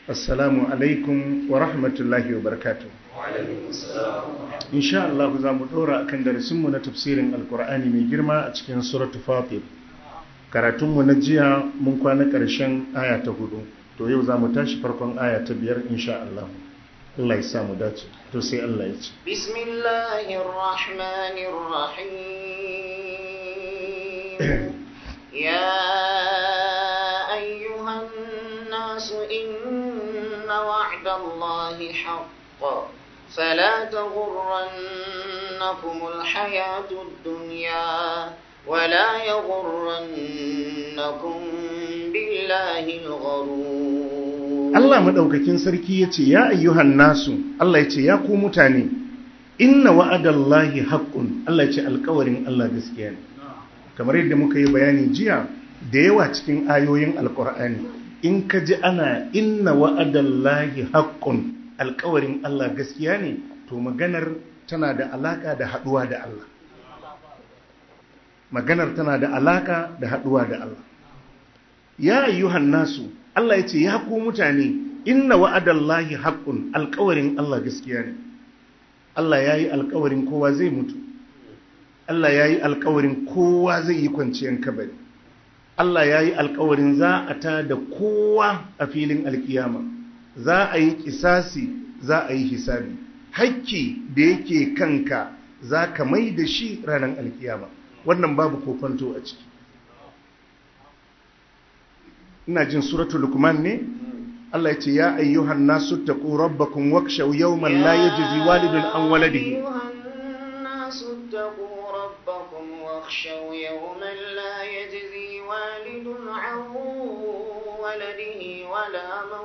assalamu alaikum wa rahmatullahi wa barakatuh insha Allah za mu dora akan darasinmu na tafsirin alkur'ani mai girma a cikin suratu fatir karatunmu na jiya mun kwana ƙarshen aya ta hudu to yau za mu tashi farkon aya ta biyar insha Allah Allah ya samu dace to sai Allah ya ce bismillahir rahmanir rahim ya ayyuhan nasu inna wa'dallahi haqqan فلا تغرنكم الحياة الدنيا ولا يغرنكم بالله الغرور Allah madaukakin sarki yace ya ayyuhan nasu Allah yace ya ku mutane inna wa'adallahi haqqun Allah yace alƙawarin Allah gaskiya ne kamar yadda muka yi bayani jiya da yawa cikin ayoyin alƙur'ani in ka ji ana inna wa'adallahi haqqun alkawarin Allah gaskiya ne to maganar tana da alaka da haduwa da Allah maganar tana da alaka da haduwa da Allah ya ayyuhan nasu Allah ya ce ya ku mutane inna wa'adallahi haqqun alkawarin Allah gaskiya ne Allah yayi alkawarin kowa zai mutu Allah yayi alkawarin kowa zai yi kwanciyar kabari Allah yayi alkawarin za a ta da kowa a filin alkiyama za a yi kisasi za a yi hisabi hakki da yake kanka za ka mai da shi ranar alkiyama wannan babu kofanto a ciki ina jin suratu lukman ne Allah ya ce ya ayyuhan nasu taqu rabbakum wakshaw yawman la yajzi walidun an waladihi واخشوا يوما لا يجزي والد عن ولده ولا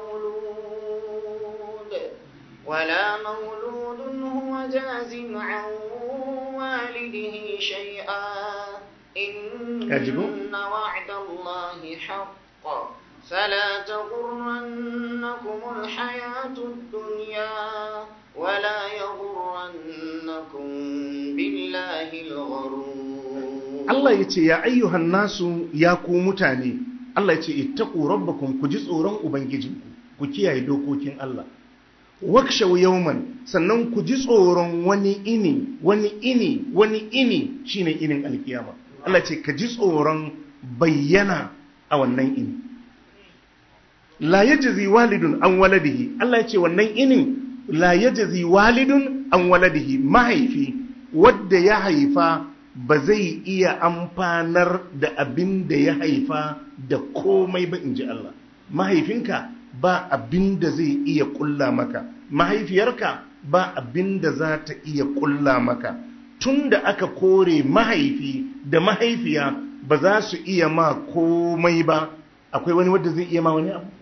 مولود ولا مولود هو جاز عن والده شيئا إن وعد الله حق فلا تغرنكم الحياة الدنيا ولا يغرنكم بالله الغرور Allah ya ce ya ayyuhan nasu ya ku mutane Allah ya ce ittaqu rabbakum ku ji tsoron ubangijinku ku kiyaye dokokin Allah wakshaw yawman sannan ku ji tsoron wani ini wani ini wani ini shine inin alkiyama Allah ce ka ji tsoron bayyana a wannan ini la yajzi walidun an waladihi Allah ya ce wannan inin la yajzi walidun an waladihi mahaifi wadda ya haifa ba zai iya amfanar da abin da ya haifa da komai ba in ji Allah mahaifinka ba abin da zai iya kulla maka mahaifiyarka ba abin da za ta iya kulla maka tun da aka kore mahaifi da mahaifiya ba za su iya ma komai ba akwai wani wadda zai iya ma wani abu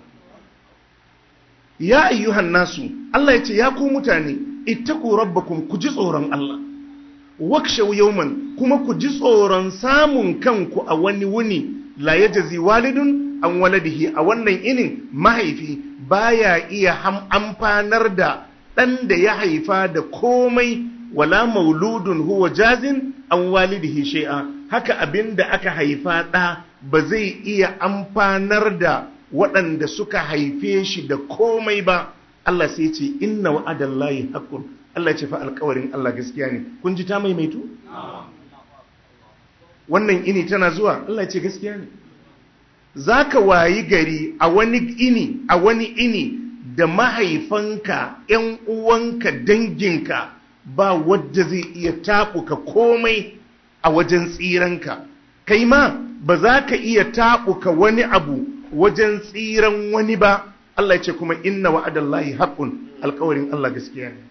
ya ayyuhan nasu Allah ya ce ya ku mutane ittaku rabbakum ku ji tsoron Allah wakshaw yawman kuma ku ji tsoron samun kanku a wani wuni la yajzi walidun an waladihi a wannan inin mahaifi baya iya amfanar da ɗan da ya haifa da komai wala mauludun huwa jazin an walidihi shay'a haka abin da aka haifa ɗa ba zai iya amfanar da waɗanda suka haife shi da komai ba Allah sai ce inna wa'adallahi haqqun Allah ce fa alƙawarin Allah gaskiya ne kun ji ta maimaitu wannan ini tana zuwa Allah ce gaskiya ne zaka wayi gari a wani ini a wani ini da mahaifanka ƴan uwanka danginka ba wadda zai iya taɓuka komai a wajen tsiranka kai ma ba za ka iya taɓuka wani abu wajen tsiran wani ba Allah ce kuma inna wa'adallahi haqqun alƙawarin Allah gaskiya ne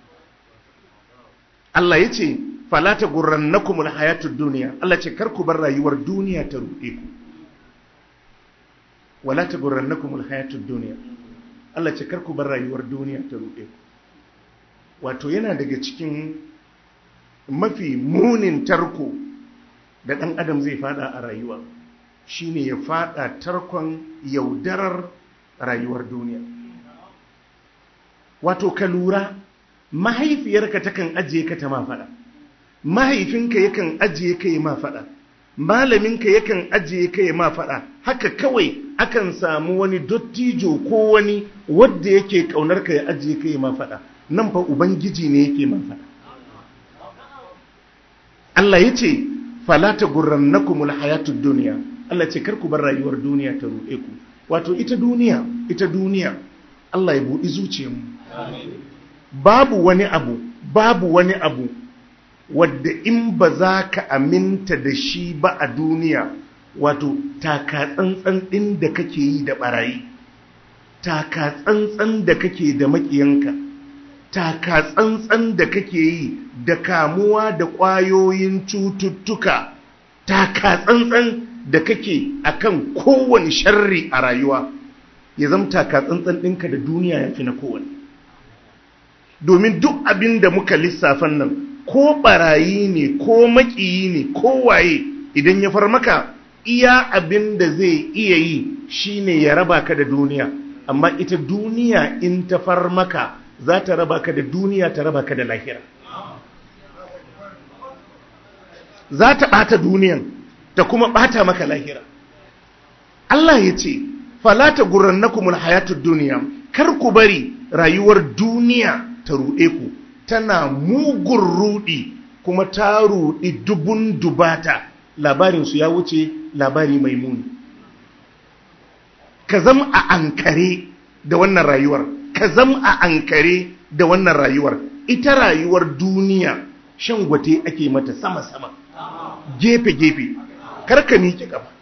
Allah ya ce falata gurrannakumul hayatud duniya Allah ce kar ku bar rayuwar duniya ta ruɗe ku wala ta gurrannakumul hayatud duniya Allah ce kar ku bar rayuwar duniya ta ruɗe ku wato yana daga cikin mafi munin tarko da ɗan adam zai fada a rayuwa shine ya fada tarkon yaudarar rayuwar duniya wato ka lura mahaifiyarka takan ajiye ka ta ma faɗa mahaifinka yakan ajiye ka yi ma faɗa malaminka yakan ajiye ka yi ma faɗa haka kawai akan samu wani dottijo ko wani wadda yake kaunar ka ya ajiye kai ma faɗa nan fa ubangiji ne yake ma faɗa Allah ya ce falata gurrannakumul hayatud duniya Allah ce kar ku bar rayuwar duniya ta ruɗe ku wato ita duniya ita duniya Allah ya buɗi zuciyarmu babu wani abu babu wani abu wadda in ba za ka aminta da shi ba a duniya wato taka tsantsan ɗin da kake yi da ɓarayi taka tsantsan da kake da maƙiyanka taka tsantsan da kake yi da kamuwa da ƙwayoyin cututtuka taka tsantsan da kake akan kowane sharri a rayuwa ya zama taka tsantsan ɗinka da duniya ya fi na kowane domin duk abin da muka lissafan nan ko barayi ne ko makiyi ne ko waye idan ya far maka iya abin da zai iya yi shine ya raba ka da duniya amma ita duniya in ta far maka za ta raba ka da duniya ta raba ka da lahira za ta ɓata duniyan ta kuma ɓata maka lahira Allah ya ce falata gurrannakumul hayatud duniya kar ku bari rayuwar duniya ta ruɗe ku tana mugun ruɗi kuma ta ruɗi dubun dubata labarinsu ya wuce labari mai muni ka zam a ankare da wannan rayuwar ka zam a ankare da wannan rayuwar ita rayuwar duniya shan gwate ake mata sama-sama gefe-gefe karka miƙe ƙafa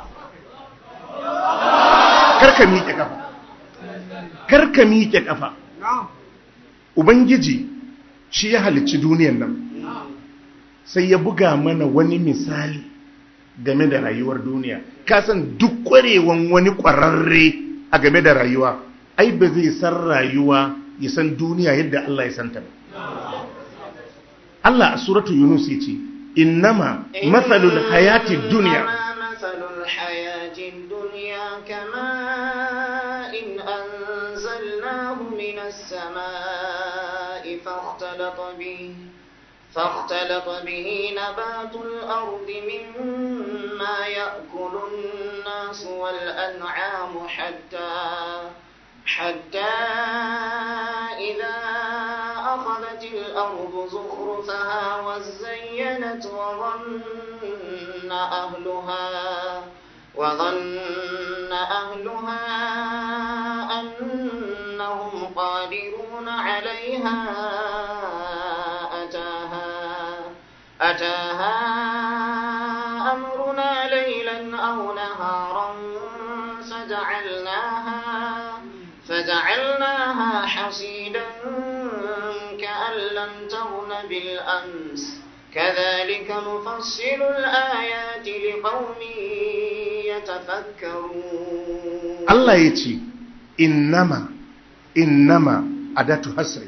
karka miƙe ƙafa karka miƙe ƙafa Ubangiji shi ya halicci duniyan nan sai ya buga mana wani misali game da rayuwar duniya kasan duk ƙwarewan wani ƙwararre a game da rayuwa ai ba zai san rayuwa ya san duniya yadda Allah ya santa ba Allah a suratu Yunus ya ce innama matsalul hayati duniya السماء فاختلط به فاختلط به نبات الأرض مما يأكل الناس والأنعام حتى حتى إذا أخذت الأرض زخرفها وزينت وظن أهلها وظن أهلها أنهم قادرون عليها أتاها أتاها أمرنا ليلا أو نهارا فجعلناها فجعلناها حصيدا كأن لم تغن بالأمس كذلك نفصل الآيات لقوم يتفكرون الله يتي إنما إنما أداة حسر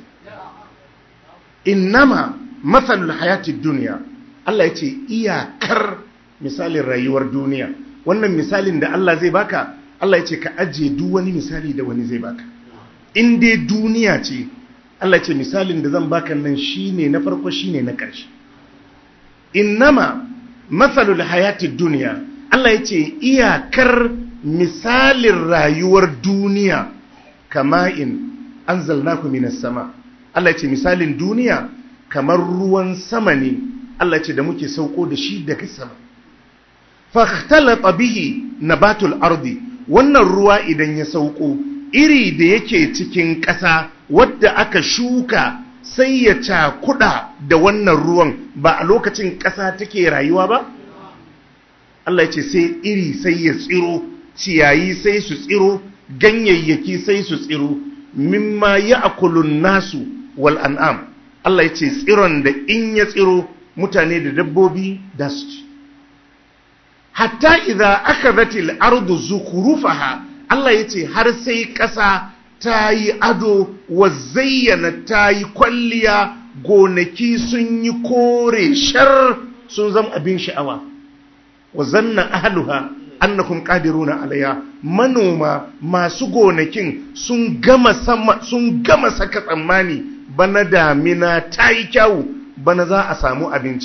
إنما مثل الحياة الدنيا الله يتي إياكر مثال الرأيور دنيا wannan misalin da Allah zai baka Allah ya ce ka ajiye duk wani misali da wani zai baka in dai duniya ce Allah ce misalin da zan baka nan shine na farko shine na ƙarshe innama matsalul hayatid duniya Allah ya ce iyakar misalin rayuwar duniya kama in anzalnaku minas sama Allah ya ce misalin duniya kamar ruwan sama ne Allah ya ce da muke sauko da shi daga sama fahtalata bihi nabatul ardi wannan ruwa idan ya sauko iri da yake cikin ƙasa wadda aka shuka sai ya cakuda da wannan ruwan ba a lokacin ƙasa take rayuwa ba Allah ya ce sai iri sai ya tsiro ciyayi sai su tsiro ganyayyaki sai su tsiro mimma ya akulun nasu wal an'am Allah ya ce tsiron da in ya tsiro mutane da dabbobi da su ci hatta idza akhadhatil ardu zukhrufaha Allah yace har sai ƙasa ta yi ado wa zayyana ta yi kwalliya gonaki sun yi kore shar sun zama abin sha'awa wa zanna ahluha annakum qadiruna alayha manoma masu gonakin sun gama sama sun gama saka tsammani bana damina ta yi kyau bana za a samu abinci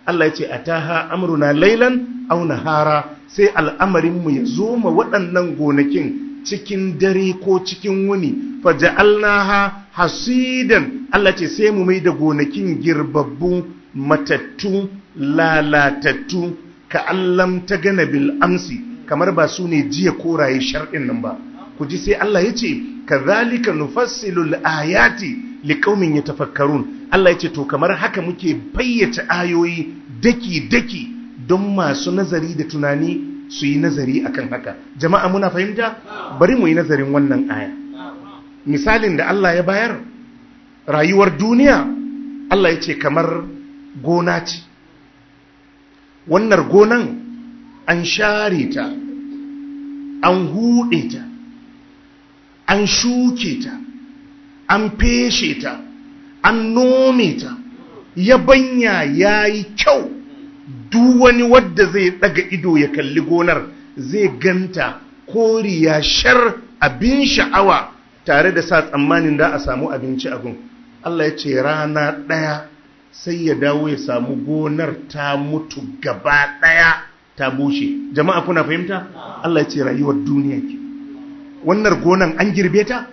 Allah ya ce ataha amruna laylan aw nahara sai al'amarin mu ya zo ma waɗannan gonakin cikin dare ko cikin wuni faja'alnaha hasidan Allah ce sai mu mai da gonakin girbabbu matattu lalatattu ka allam ta gana bil amsi kamar ba su ne jiya koraye sharɗin nan ba ku ji sai Allah ya ce kazalika nufassilul ayati liqaumin yatafakkarun Allah ya ce to kamar haka muke bayyace ayoyi daki daki don masu nazari da tunani su yi nazari akan haka jama'a muna fahimta bari mu yi nazarin wannan aya misalin da Allah ya bayar rayuwar duniya Allah ya ce kamar gona ce wannan gonan an share ta an huɗe ta an shuke ta an feshe ta an nome ta yabanya ya yi kyau duk wani wadda zai daga ido ya kalli gonar zai ganta koriya shar abin sha'awa tare da sa tsammanin da a samu abinci a gun Allah ya ce rana ɗaya sai ya dawo ya samu gonar ta mutu gaba ɗaya ta bushe jama'a kuna fahimta Allah ya ce rayuwar duniya ke wannan gonan an girbe ta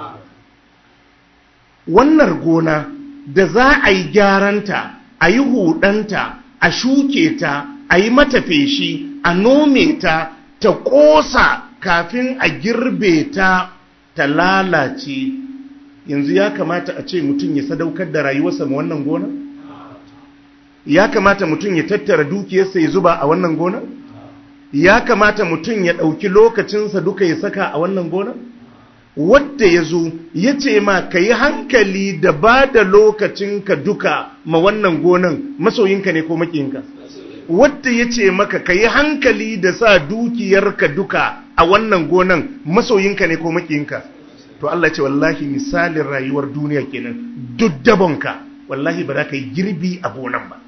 wannan gona da za a yi gyaranta a yi hudanta a shuke ta a yi mata feshi a nome ta ta ƙosa kafin a girbe ta ta lalace yanzu ya kamata a ce mutum ya sadaukar da rayuwarsa ma wannan gona ya kamata mutum ya tattara dukiyarsa ya zuba a wannan gona ya kamata mutum ya ɗauki lokacinsa duka ya saka a wannan gona wadda ya zo ya ce ma ka yi hankali da ba da lokacinka duka ma wannan gonan masoyinka ne ko makiyinka wadda ya ce maka ka yi hankali da sa dukiyarka duka a wannan gonan masoyinka ne ko makiyinka to Allah ce wallahi misalin rayuwar duniya kenan duk dabonka wallahi ba za ka yi girbi a gonan ba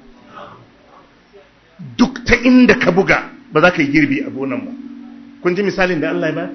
duk ta inda ka buga ba za ka yi girbi a gonan ba kun ji misalin da Allah ya ba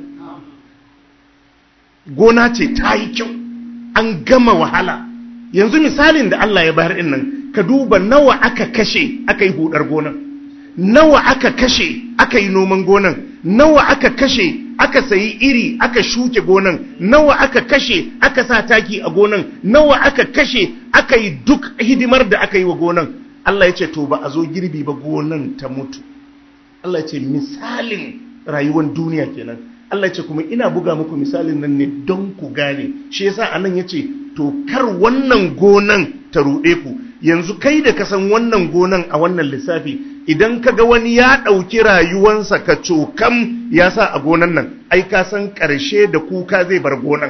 gona ce ta yi kyau an gama wahala yanzu misalin da Allah ya bayar din nan ka duba nawa aka kashe aka yi hudar gonan nawa aka kashe aka yi noman gonan nawa aka kashe aka sayi iri aka shuke gonan nawa aka kashe aka sa taki a gonan nawa aka kashe aka yi duk hidimar da aka yi wa gonan Allah ya ce to ba a zo girbi ba gonan ta mutu Allah ya ce misalin rayuwar duniya kenan Allah ce kuma ina buga muku misalin nan ne don ku gane shi yasa anan yace to kar wannan gonan ta ruɗe ku yanzu kai da ka san wannan gonan a wannan lissafi idan ka ga wani ya ɗauki rayuwansa ka cokam ya sa a gonan nan ai ka san ƙarshe da kuka zai bar gonan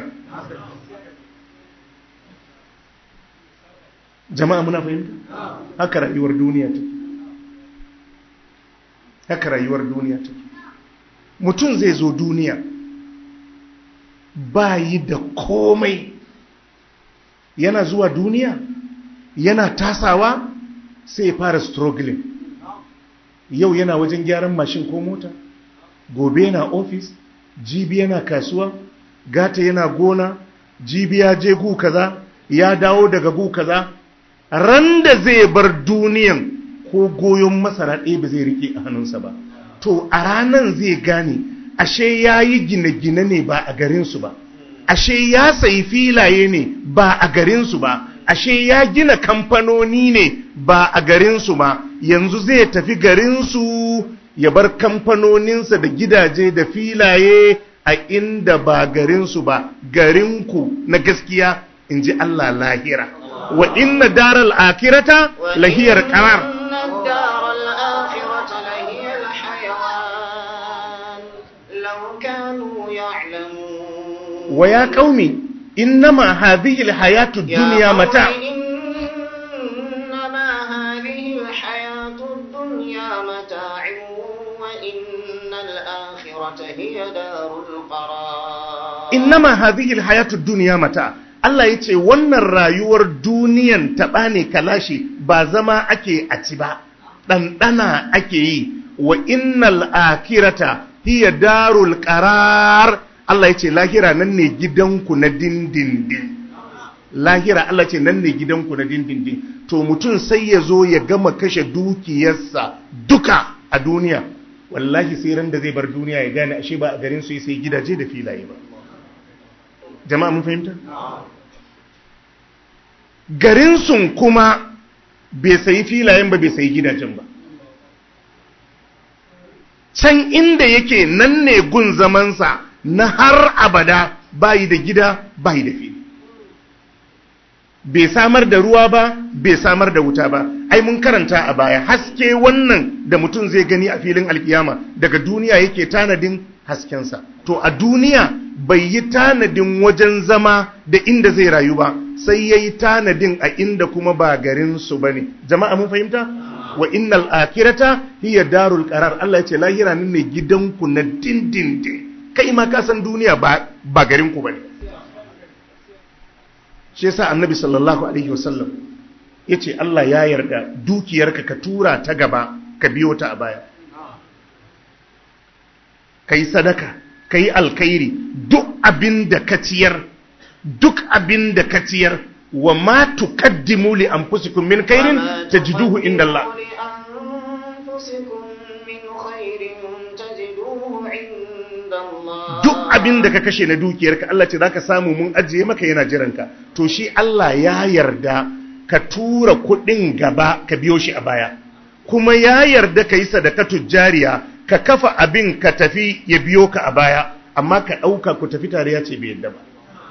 jama'a muna fahimta haka rayuwar duniya take haka rayuwar duniya take mutum zai zo duniya ba yi da komai yana zuwa duniya yana tasawa sai ya fara struggling yau yana wajen gyaran mashin ko mota gobe yana ofis jibi yana kasuwa gata yana gona jibi ya je gu kaza ya dawo daga gu kaza ran da zai bar duniyan ko goyon masara ɗaya ba zai rike a hannunsa ba to a ranan zai gane ashe ya yi gine-gine ne ba a garinsu ba ashe ya sayi filaye ne ba a garinsu ba ashe ya gina kamfanoni ne ba a garinsu ba yanzu zai tafi garinsu ya bar kamfanoninsa da gidaje da filaye a inda ba garinsu ba garinku na gaskiya in ji Allah lahira wa inna daral akirata lahiyar qarar ويا قومي إنما هذه الحياة الدنيا متاع إنما هذه الحياة الدنيا متاع وإن الآخرة هي دار القرار إنما هذه الحياة الدنيا متاع Allah ya ce wannan rayuwar duniyan taɓa ne kalashi ba zama ake a ci ba, ɗanɗana ake yi wa innal akirata hiya darul qarar Allah ya ce lahira nan ne gidanku na dindindin lahira Allah ce nan ne gidanku na dindindin to mutum sai ya zo ya gama kashe dukiyarsa duka a duniya wallahi sai ran da zai bar duniya ya gane ashe ba a garin su sai gidaje da filaye ba jama'a mun fahimta garin sun kuma bai sayi filayen ba bai sayi gidajen ba can inda yake nan ne gun zamansa na har abada bayi da gida bayi da fili bai samar da ruwa ba bai samar da wuta ba ai mun karanta a baya haske wannan da mutum zai gani a filin alkiyama daga duniya yake tanadin haskensa to a duniya bai yi tanadin wajen zama da inda zai rayu ba sai ya yi tanadin a inda kuma ba garinsu ba ne jama'a mun fahimta wa innal akirata hiya darul qarar Allah ya ce lahira ne gidanku na dindindin kai ma ka san duniya ba ba garinku bane shi yasa annabi sallallahu alaihi wasallam yace Allah ya yarda dukiyarka ka tura ta gaba ka biyo ta a baya kai sadaka kai alkhairi duk abinda ka ciyar duk abinda ka ciyar wa ma tuqaddimu li anfusikum min khairin tajiduhu inda Allah duk abin da ka kashe na dukiyarka Allah ce zaka samu mun ajiye maka yana jiranka to shi Allah ya yarda ka tura kuɗin gaba ka biyo shi a baya kuma ya yarda ka yi sadakatu jariya ka kafa abin ka tafi ya biyo ka a baya amma ka ɗauka ku tafi tare ya ce bai yadda ba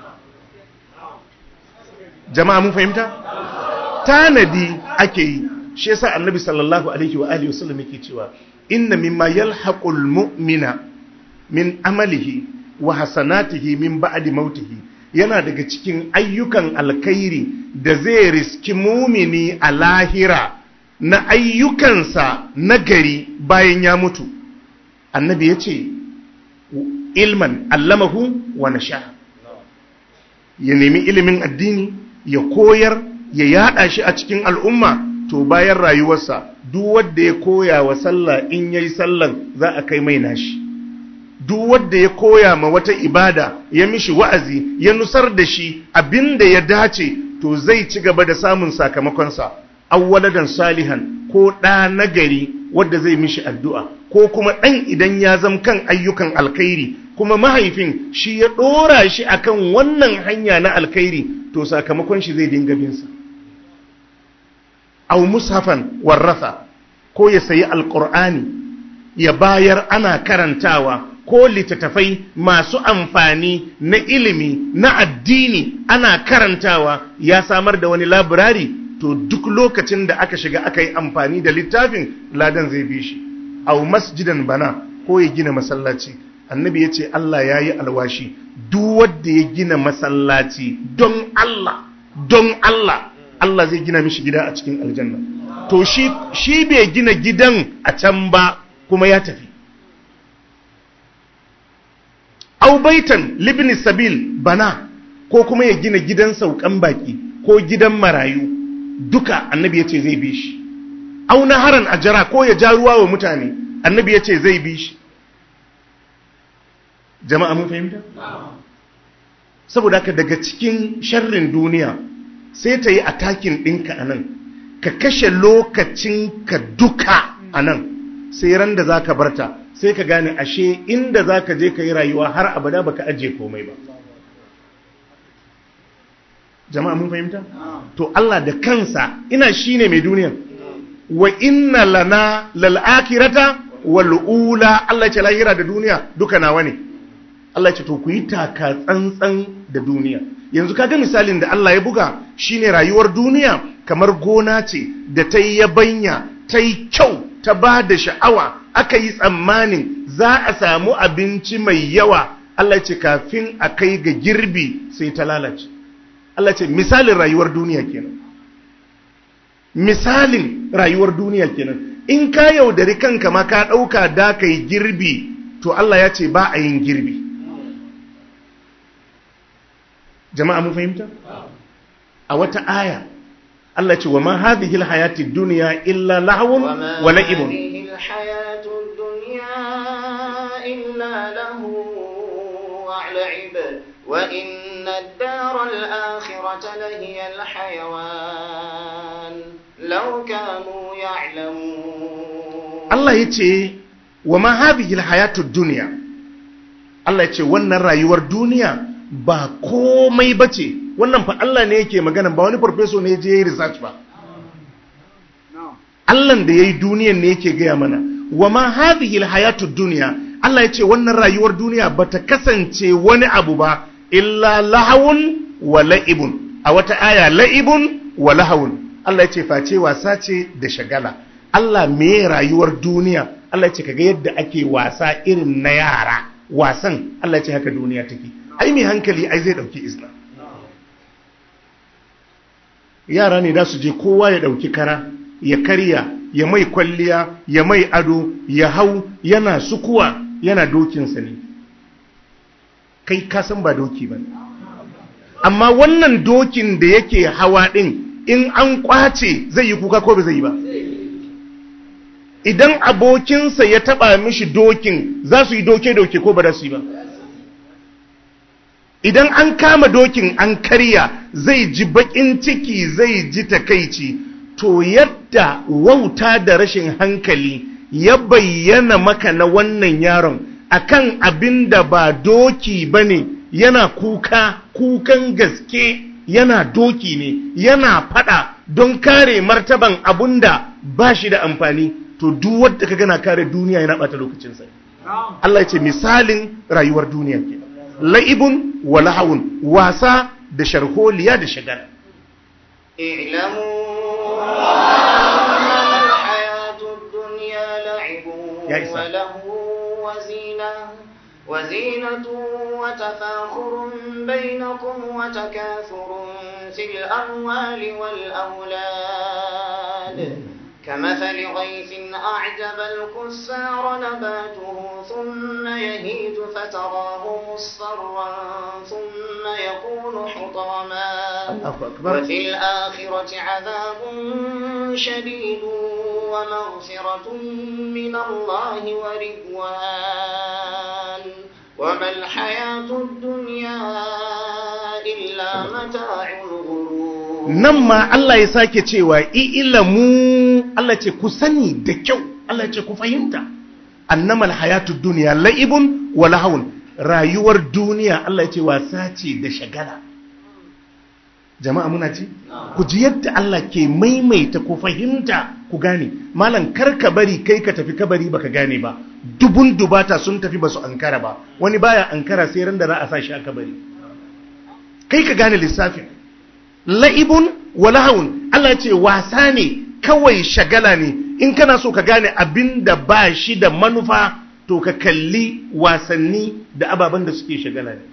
jama'a mun fahimta tanadi ake yi shi yasa annabi sallallahu alaihi wa alihi wasallam yake cewa inna mimma yalhaqul mu'mina min amalihi wa hasanatihi min ba'di mautihi yana daga cikin ayyukan alkhairi da zai riski mumini a lahira na ayyukansa na gari bayan ya mutu annabi ya ce ilman allamahu wa nasha ya nemi ilimin addini ya koyar ya yada shi a cikin al'umma to bayan rayuwarsa duk wanda ya koya wa sallah in yayi sallan za a kai mai nashi duk wanda ya koya ma wata ibada ya mishi wa'azi ya nusar da shi abinda ya dace to zai ci gaba da samun sakamakonsa awwaladan salihan ko ɗa nagari wadda zai mishi addu'a ko kuma ɗan idan ya zam kan ayyukan alkhairi kuma mahaifin shi ya ɗora shi akan wannan hanya na alkhairi to sakamakon shi zai dinga binsa au mushafan warrasa ko ya sayi alƙur'ani ya bayar ana karantawa ko littattafai masu amfani na ilimi na addini ana karantawa ya samar da wani labirari to duk lokacin da aka shiga aka yi amfani da littafin ladan zai bi shi au masjidan bana ko ya gina masallaci annabi ya ce Allah ya yi alwashi duk wanda ya gina masallaci don Allah don Allah Allah zai gina mishi gida a cikin aljanna to shi shi bai gina gidan a can ba kuma ya tafi au baitan libni sabil bana ko kuma ya gina gidan saukan baki ko gidan marayu duka annabi yace zai bi shi au naharan ajara ko ya ja ruwa wa mutane annabi yace zai bi shi jama'a mun fahimta saboda haka daga cikin sharrin duniya sai ta yi atakin ɗinka a nan ka kashe lokacinka duka a nan sai ran da za ka barta sai ka gane ashe inda za ka je ka yi rayuwa har abada baka ajiye komai ba jama'a mun fahimta to Allah da kansa ina shine mai duniya wa inna lana lal'akirata wal ula Allah ce lahira da duniya duka nawa ne Allah ce to ku yi taka tsantsan da duniya yanzu kaga misalin da Allah ya buga shine rayuwar duniya kamar gona ce da ta yi yabanya ta yi kyau ta ba da sha'awa aka yi tsammanin za a samu abinci mai yawa Allah ce kafin a kai ga girbi sai ta lalace Allah ce misalin rayuwar duniya kenan misalin rayuwar duniya kenan in ka yaudari kanka ma ka ɗauka da ka yi girbi to Allah ya ce ba a yin girbi jama'a mun fahimta a wata aya Allah ce wa ma hadhihi alhayati dunya illa lahwun wa la'ibun وإن الدار الآخرة لهي الحيوان لو كانوا يعلمون Allah ya ce wa ma hadhihi alhayatud dunya Allah ya ce wannan rayuwar duniya ba komai bace wannan fa Allah ne yake magana ba wani professor ne je yi research ba Allah da yayi duniyan ne yake gaya mana wa ma hadhihi alhayatud dunya Allah ya ce wannan rayuwar duniya bata kasance wani abu ba illa lahawun wa la'ibun a wata aya la'ibun wa lahawun Allah ya ce face wasa ce da shagala Allah me rayuwar duniya Allah ya ce kaga yadda ake wasa irin na yara wasan Allah ya ce haka duniya take ai mai hankali ai zai dauki islam yara ne da su je kowa ya dauki kara ya karya ya mai kwalliya ya mai ado ya hau yana sukuwa yana dokinsa ne kai kasan ba doki ba amma wannan dokin da yake hawa din in an kwace zai yi kuka ko ba zai yi ba idan abokinsa ya taba mishi dokin za su yi doke-doke ko ba da su yi ba idan an kama dokin an karya zai ji bakin ciki zai ji takaici to yadda wauta da rashin hankali ya bayyana maka na wannan yaron akan abin da ba doki ba ne yana kuka kukan gaske yana doki ne yana fada don kare martaban abun da ba shi da amfani to duk wadda ka gana kare duniya yana bata lokacinsa Allah ya ce misalin rayuwar duniya ke la'ibun wa lahawun wasa da sharholiya da shagala اعلموا أنما الحياة الدنيا لعب يا إسحاق. وله وزينة وزينة وتفاخر بينكم وتكاثر في الأموال والأولاد كمثل غيث أعجب الكفار نباته ثم يهيج فتراه مصفرا ثم يكون حطاما الله أكبر وفي الآخرة عذاب شديد ومغفرة من الله ورضوان وما الحياة الدنيا إلا متاع الغرور nan ma Allah ya sake cewa ilamu Allah ce ku sani da kyau Allah ce ku fahimta annamal hayatud duniya la'ibun wa lahawun rayuwar duniya Allah ya ce wasa ce da shagala jama'a muna ji ku ji yadda Allah ke maimaita ku fahimta ku gane malam kar ka bari kai ka tafi kabari baka gane ba dubun dubata sun tafi basu ankara ba wani baya ankara sai ran da za a sa shi a kabari kai ka gane lissafin la'ibun wa lahawun Allah ya ce wasa ne kawai shagala ne in kana so ka gane abin da ba shi da manufa to ka kalli wasanni da ababen da suke shagala ne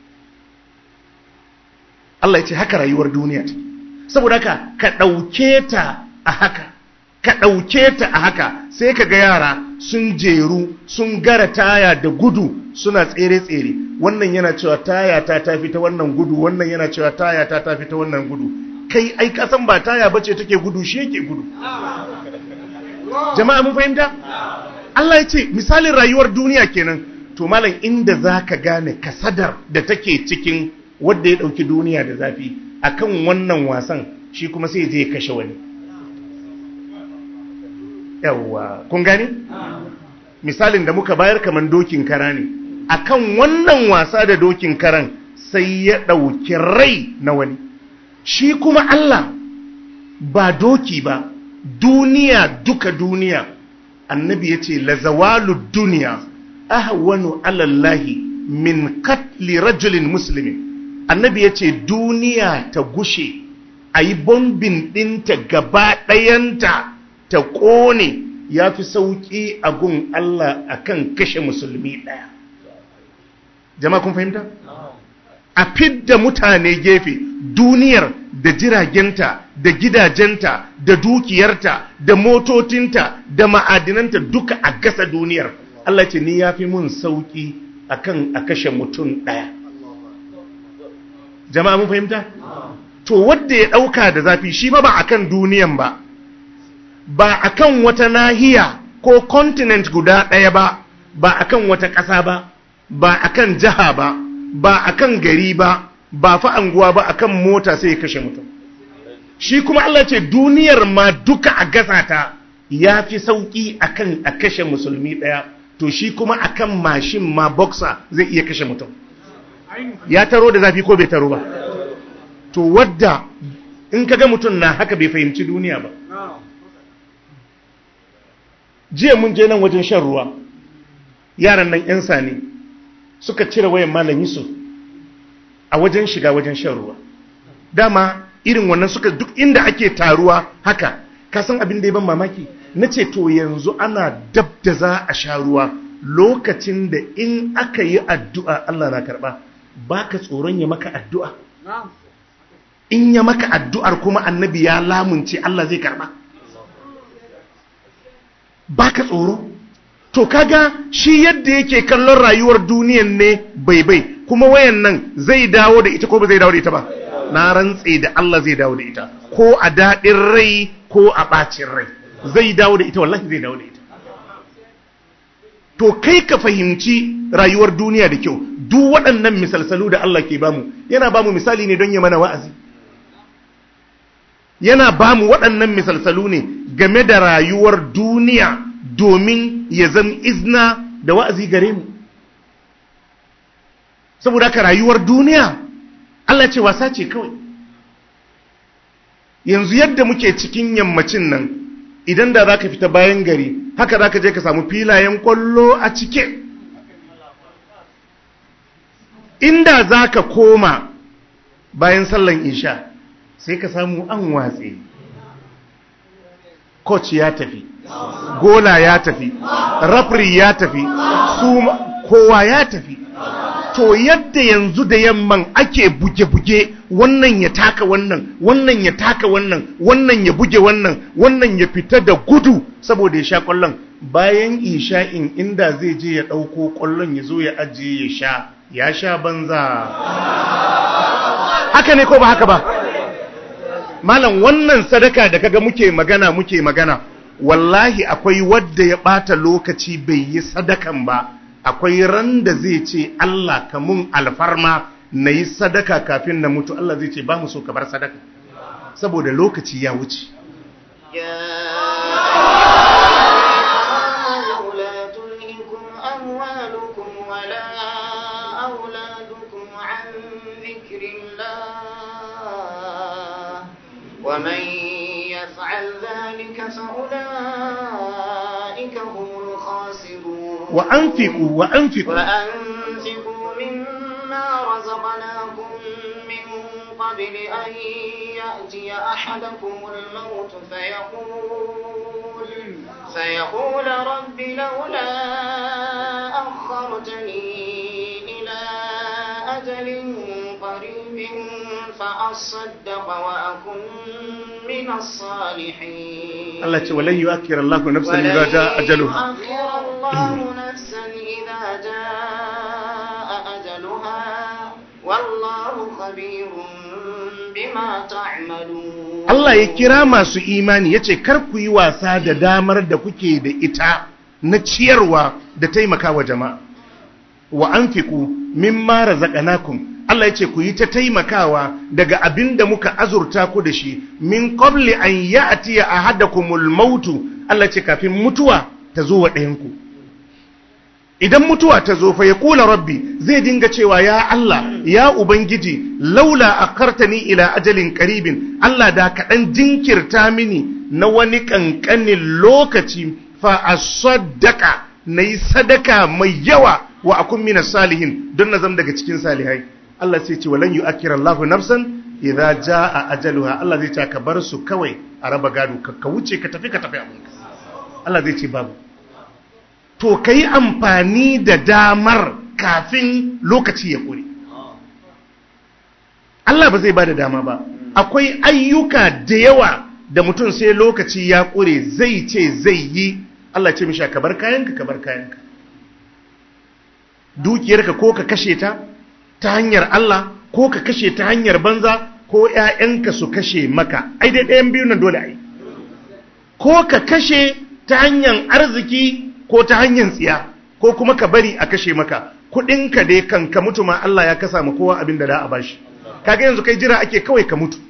Allah ya ce haka rayuwar duniya ce saboda haka ka ɗauke ta a haka ka ɗauke ta a haka sai ka ga yara sun jeru sun gara taya da gudu suna tsere-tsere wannan yana cewa taya ta tafi ta wannan gudu wannan yana cewa taya ta tafi ta wannan gudu kai ai kasan ba taya bace take gudu shi yake gudu jama'a mun fahimta Allah ya ce misalin rayuwar duniya kenan to malam inda zaka gane kasadar da take cikin wanda ya dauki duniya da zafi akan wannan wasan shi kuma sai je ya kashe wani yawwa kun gani misalin da muka bayar kaman dokin kara ne akan wannan wasa da dokin karan sai ya ɗauki rai na wani shi kuma Allah ba doki ba duniya duka duniya annabi ya ce lazawalu duniya ahwanu alallahi min katli rajulin muslimin annabi ya ce duniya ta gushe a yi bombin ɗinta gaba ɗayanta ta ƙone ya fi sauƙi a gun Allah a kan kashe musulmi ɗaya jama'a kun fahimta? a fidda mutane gefe duniyar da jiragenta da gidajenta da dukiyarta da motocinta da ma'adinanta duka a gasa duniyar Allah ce ni ya fi mun sauƙi akan a kashe mutum ɗaya jama'a mun fahimta? to wadda ya ɗauka da zafi shi ba ba akan duniyan ba ba akan wata nahiya ko continent guda ɗaya ba ba akan wata ƙasa ba ba akan jiha ba ba akan gari ba ba fa anguwa ba akan mota sai ya kashe mutum shi kuma Allah ce duniyar ma duka a gasa ta ya fi sauƙi akan a kashe musulmi ɗaya to shi kuma akan mashin ma boxer zai iya kashe mutum ya taro da zafi ko bai taro ba to wadda in kaga mutum na haka bai fahimci duniya ba jiya mun je nan wajen shan ruwa yaran nan 'yan sani suka cire wayan malam yusuf a wajen shiga wajen shan ruwa dama irin wannan suka duk inda ake taruwa haka ka san abin da ya ban mamaki na ce to yanzu ana dab da za a sha ruwa lokacin da in aka yi addu'a Allah na karɓa ba ka tsoron ya maka addu'a in ya maka addu'ar kuma annabi ya lamunce Allah zai karɓa ba ka tsoro to kaga shi yadda yake kallon rayuwar duniyan ne bai bai kuma wayan nan zai dawo da ita ko ba zai dawo da ita ba na rantse da Allah zai dawo da ita ko a daɗin rai ko a ɓacin rai zai dawo da ita wallahi zai dawo da ita to kai ka fahimci rayuwar duniya da kyau duk waɗannan misalsalu da Allah ke bamu yana bamu misali ne don ya mana wa'azi yana bamu waɗannan misalsalu ne game da rayuwar duniya domin ya zama izna da wa'azi gare mu saboda ka rayuwar duniya Allah ce wasa ce kawai yanzu yadda muke cikin yammacin nan idan da za ka fita bayan gari haka za ka je ka samu filayen kwallo a cike inda za ka koma bayan sallan isha sai ka samu an watse coach ya tafi gola ya tafi rafri ya tafi su kowa ya tafi to yadda yanzu da yamman ake buge-buge wannan ya taka wannan wannan ya taka wannan wannan ya buge wannan wannan ya fita da gudu saboda ya sha kwallon bayan isha'in inda zai je ya ɗauko kwallon ya zo ya ajiye ya sha ya sha banza haka ne ko ba haka ba malam wannan sadaka da kaga muke magana muke magana wallahi akwai wadda ya ɓata lokaci bai yi sadakan ba akwai ran da zai ce Allah ka mun alfarma na yi sadaka kafin na mutu Allah zai ce ba mu so ka bar sadaka saboda lokaci ya wuce ومن يفعل ذلك فأولئك هم الخاسرون وأنفقوا وأنفقوا وأنفقوا مما رزقناكم من قبل أن يأتي أحدكم الموت فيقول فيقول رب لولا أخرتني إلى أجل قريب فأصدق وأكن من الصالحين Allah ce walan yu'akkir Allahu nafsan idza jaa ajaluha ولن يؤخر الله نفسا إذا جاء أجلها والله خبير بما تعملون Allah ya kira masu imani yace kar ku yi wasa da damar da kuke da ita na ciyarwa da taimakawa jama'a wa anfiqu mimma razaqnakum Allah yace ku yi ta taimakawa daga abin da muka azurta ku da shi min qabli an ya'tiya ahadakumul mautu Allah yace kafin mutuwa ta zo wa ɗayanku idan mutuwa ta zo fa ya kula rabbi zai dinga cewa ya Allah ya ubangiji laula akartani ila ajalin qaribin Allah da kaɗan jinkirta mini na wani ƙanƙanin lokaci fa asaddaka nayi sadaka mai yawa wa akun mina salihin don na zama daga cikin salihai Allah sai ce walan yu'akkira Allahu nafsan idza jaa ajaluha Allah zai ce ka bar su kawai a raba gado ka ka wuce ka tafi ka tafi abinka Allah zai ce babu to ka yi amfani da damar kafin lokaci ya ƙure. Allah ba zai ba da dama ba, akwai ayyuka da yawa da mutum sai lokaci ya ƙure zai ce zai yi, Allah ce misha ka bar kayanka ka bar kayanka. Dukiyarka ko ka kashe ta ta hanyar Allah ko ka kashe ta hanyar banza ko ‘ya'yanka su kashe maka, ai dai ɗayan biyu nan dole ai. Ko ka kashe ta hanyar arziki ko ta hanyar tsiya ko kuma ka bari a kashe maka kudinka dai kan ka mutu ma Allah ya kasa ma kowa abin da da a bashi kaga yanzu kai jira ake kawai ka mutu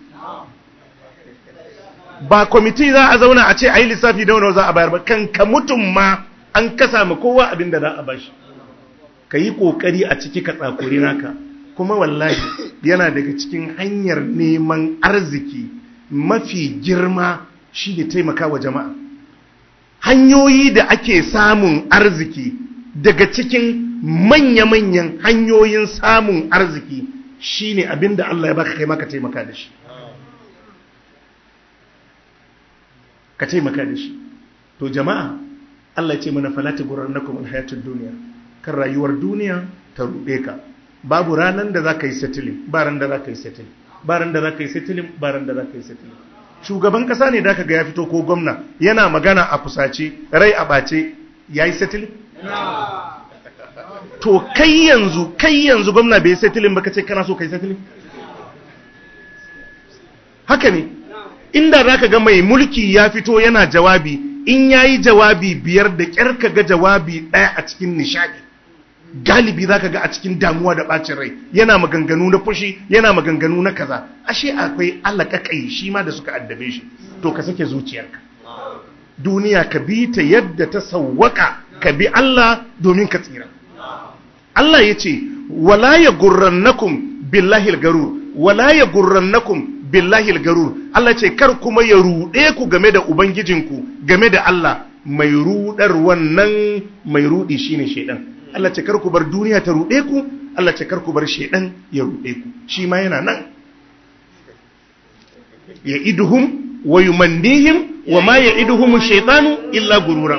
ba kwamiti za a zauna a ce a yi lissafi da wani za a bayar ba kan ka mutum ma an kasa ma kowa abin da za a bashi ka yi ƙoƙari a ciki ka tsakuri naka kuma wallahi yana daga cikin hanyar neman arziki mafi girma shi ne taimaka wa jama'a hanyoyi da ake samun arziki daga cikin manya-manyan hanyoyin samun arziki shi ne abin da Allah ya baka kai maka taimaka da shi ka taimaka da shi to jama'a Allah ya ce mana falata gurar na kuma hayatun duniya kan rayuwar duniya ta ruɗe ka babu ranar da za ka yi settling ba ran da za ka yi settling ba ran da za ka yi settling ba ran da za ka yi settling shugaban kasa ne da ka ga ya fito ko gwamna yana magana a fusace rai a ɓace ya yi settling to kai yanzu kai yanzu gwamna bai yi settling ba ka ce kana so ka yi settling haka ne inda za ka ga mai mulki ya fito yana jawabi in ya yi jawabi biyar da ƙyar ka ga jawabi ɗaya a cikin nishadi galibi za ka ga a cikin damuwa da ɓacin rai yana maganganu na fushi yana maganganu na kaza ashe akwai alaƙaƙai shi ma da suka addabe shi to ka sake zuciyarka duniya ka bi ta yadda ta sawwaka ka bi Allah domin ka tsira Allah ya ce wala ya gurrannakum billahi garur wala ya gurrannakum billahi garur Allah ce kar kuma ya ruɗe ku game da ubangijinku game da Allah mai rudar wannan mai rudi shine shedan Allah ce kar ku bar duniya ta ruɗe ku Allah ce kar ku bar shedan ya ruɗe ku shi ma yana nan ya iduhum wa yumannihim wa ma ya iduhum shaytanu illa gurura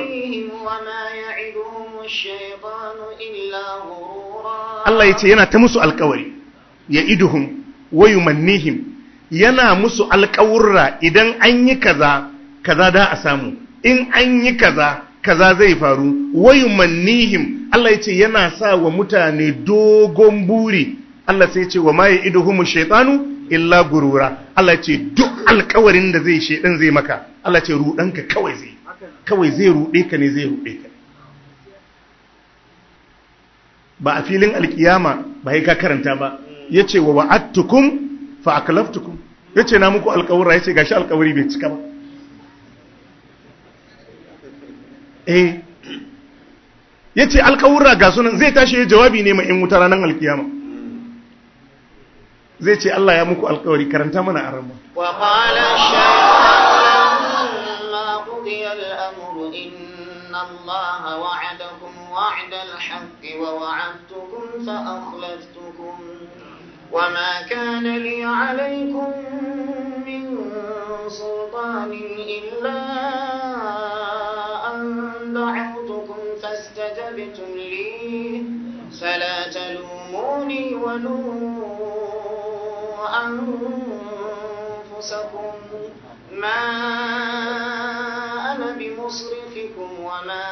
Allah ya ce yana ta musu alkawari ya iduhum wa yumannihim yana musu alkawurra idan an yi kaza kaza da a samu in an yi kaza kaza zai faru wayu mannihim Allah ya ce yana sa wa mutane dogon buri Allah sai ya ce wa ma ya iduhumu shaitanu illa gurura Allah ya ce duk alkawarin da zai shaidan zai maka Allah ya ce rudanka kawai zai kawai zai rude ka ne zai rude ka ba a filin alkiyama ba ka karanta ba yace wa wa'adtukum fa aklaftukum yace na muku alkawura yace gashi alkawari bai cika ba eh ya ce alkawura ga sunan zai tashi ya jawabi ne mai in wuta ranar alkiyama zai ce Allah ya muku alkawari karanta mana a ramu wa qala shaytan ma qudiya al-amru inna Allah wa'adakum wa'da al-haqqi wa wa'adtukum fa akhlaftukum وما كان لي عليكم من سلطان إلا دعوتكم فاستجبتم لي فلا تلوموني ولوموا أنفسكم ما أنا بمصرخكم وما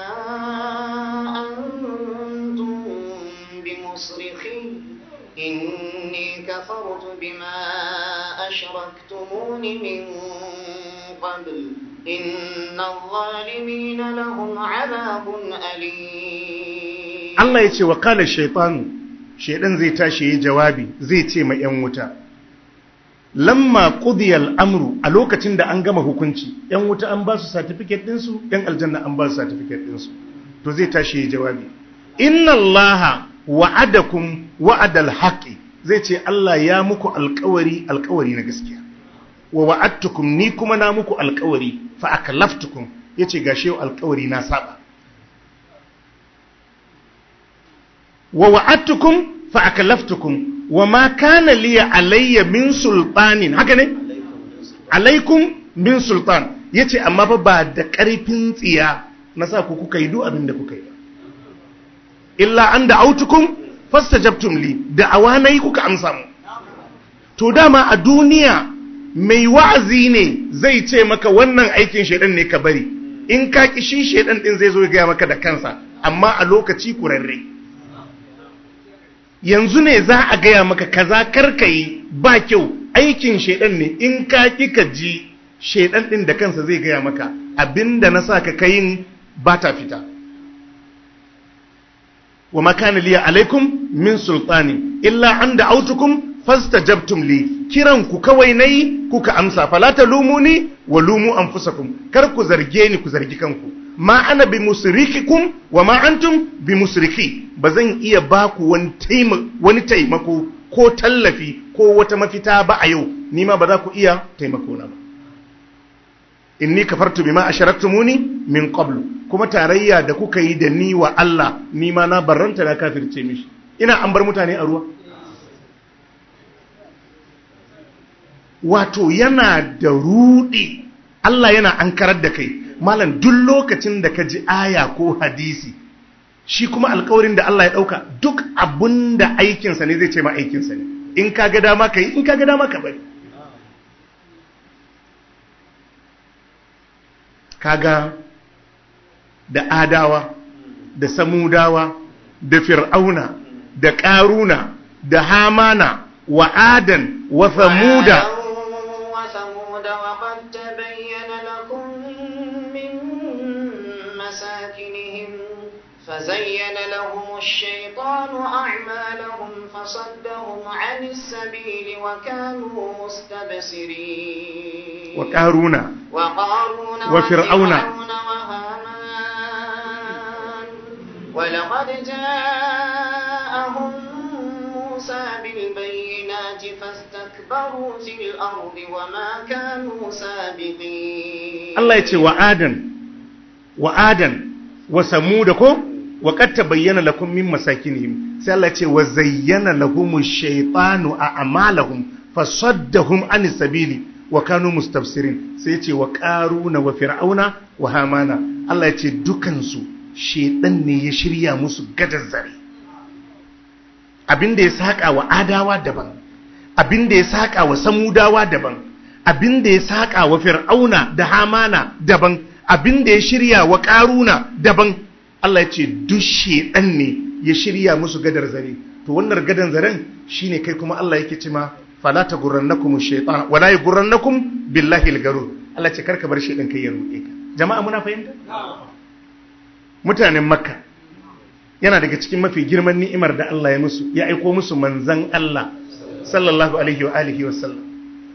أنتم بمصرخي إني كفرت بما أشركتمون من قبل إن الظالمين لهم عذاب أليم Allah ya ce wa kala shaitanu shaidan zai tashi yi jawabi zai ce ma ‘yan wuta lamma ƙudiyar amru a lokacin da an gama hukunci ‘yan wuta an ba su satifiket ɗinsu ‘yan aljanna an ba su satifiket ɗinsu to zai tashi yi jawabi inna allaha wa'adakum wa'adal haƙi zai ce Allah ya muku alƙawari alƙawari na gaskiya wa wa'adtukum ni kuma na muku alƙawari fa aklaftukum yace gashe alƙawari na saba wa wa'adtukum fa aklaftukum wa ma kana li alayya min sultanin haka ne alaikum min sultan yace amma fa ba da ƙarfin tsiya na sa ku kuka yi duk abin da kuka yi illa an da'autukum fastajabtum li da'awa nayi kuka amsa mu to dama a duniya mai wa'azi ne zai ce maka wannan aikin shaidan ne ka bari in ka ki shi shaidan din zai zo ya gaya maka da kansa amma a lokaci kurarre yanzu ne za a gaya maka kaza karka yi ba kyau aikin shaidan ne in ka ki ka ji shaidan din da kansa zai gaya maka abinda na sa ka kayin ba ta fita wa ma kana liya alaikum min sultani illa an da'autukum fastajabtum li kiran ku kawai nayi kuka amsa fala talumuni wa lumu anfusakum kar ku zarge ni ku zargi kanku ma ana bi musrikikum wa ma antum bi musriki bazan iya baku wani taimako wani taimako ko tallafi ko wata mafita ba a yau ni ma ba za ku iya taimako na ba inni kafartu bima asharaktumuni min qablu kuma tarayya da kuka yi da ni wa Allah ni ma na barranta na kafirce mishi ina an bar mutane a ruwa wato yana da rudi Allah yana ankarar da kai malam duk lokacin da ka ji aya ko hadisi shi kuma alkawarin da Allah ya dauka duk abun da aikinsa ne zai ce ma aikinsa ne in ka ga dama ka yi in ka ga dama ka bari kaga da adawa da samudawa da fir'auna da ƙaruna da hamana wa adan wa samuda وثمود وقد تبين لكم من مساكنهم فزين لهم الشيطان أعمالهم فصدهم عن السبيل وكانوا مستبصرين وقارون وقارون وفرعون. وهامان ولقد جاءهم موسى بالبينات فاستكبروا في الأرض وما كانوا سابقين Allah ya ce wa adan wa adan wa samuda ko wa qad tabayyana lakum min masakinihim sai Allah ya ce wa zayyana lahumu shaytanu a'malahum fasaddahum an sabili wa kanu mustafsirin sai ya ce wa qaruna wa fir'auna wa hamana Allah ya ce dukansu shedan ne ya shirya musu gadar zare abinda ya saka wa adawa daban abinda ya saka wa samudawa daban abinda ya saka wa fir'auna da hamana daban abinda ya shirya wa karuna daban Allah ya ce duk shedan ne ya shirya musu gadar zare to wannan gadan zaren shine kai kuma Allah yake cewa fala tagurrannakum ash-shaytan wala yagurrannakum billahi al-garur Allah ya ce karka bar shedan kai ya ruɗe ka jama'a muna fahimta mutanen makka yana daga cikin mafi girman ni'imar da Allah ya musu ya aiko musu manzan Allah sallallahu alaihi wa alihi wa sallam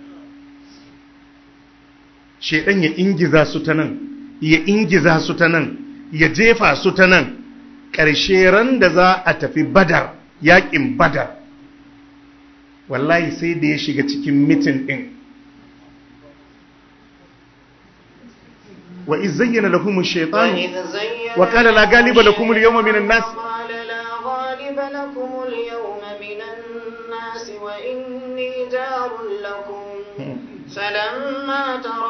shedan ya ingiza su ta nan ya ingiza su ta nan ya jefa su ta nan ƙarshe ran da za a tafi badar yaƙin badar wallahi sai da ya shiga cikin mitin ɗin wa izayyana lahum ash-shaytanu وإذ زين وقال لا غالب لكم اليوم من الناس قال لا غالب لكم اليوم من الناس وإني جار لكم فلما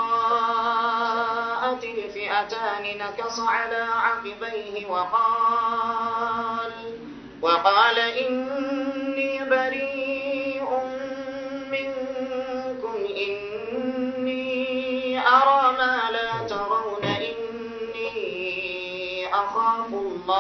تراءت الفئتان نكص على عقبيه وقال وقال إني بريء منكم إني أرى ما لا ترون إني أخاف